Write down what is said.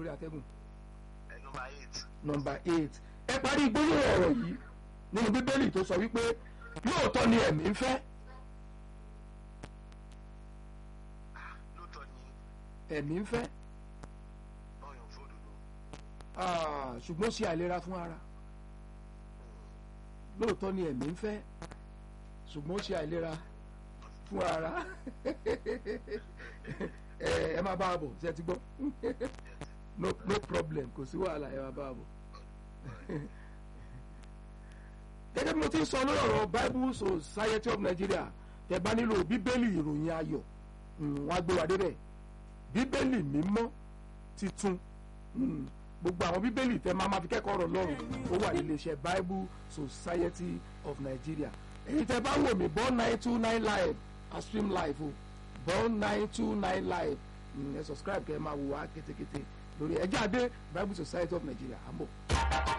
lórí atẹ́gùn ẹ nọmba eight nọmba eight ẹ parí gbólóhùn ọ̀rọ̀ yìí nínú bíbélì tó sọ wípé lóòótọ́ ni ẹ̀mí ń fẹ́ lóòótọ́ ni ẹ̀mí ń fẹ́ báyọ̀ fún òdodo ah, ṣùgbọ́n ó ṣe àìlera fún ara lóòótọ́ ni ẹ̀mí ń fẹ́ ṣùgbọ́n ó ṣe àìlera fún ara ẹ ẹ máa bá a bọ̀ ṣe ti gbọ́ no no problem kò sí wàhálà ẹ máa bá a bọ̀ gẹ́gẹ́ bí mo ti ń sọ lórí ọ̀rọ̀ Bible Society of Nigeria tẹ́ bá nílò bíbélì ìròyìn ayọ̀ mm, wọ́n á gbé wa débẹ̀ bíbélì mímọ́ titun mm, gbogbo àwọn bíbélì tẹ́ máa ma fi kẹ́kọ̀ọ́ ọ̀rọ̀ lọ́rùn ó wà nílé iṣẹ́ Bible Society of Nigeria èyí tẹ́ bá wò mí born nine two nine live a stream live o born nine two nine live mm, ẹ subscribe kẹ́ ẹ máa wò wá kétékété lórí ẹjẹ́ adé Bible Society of Nigeria àmọ́.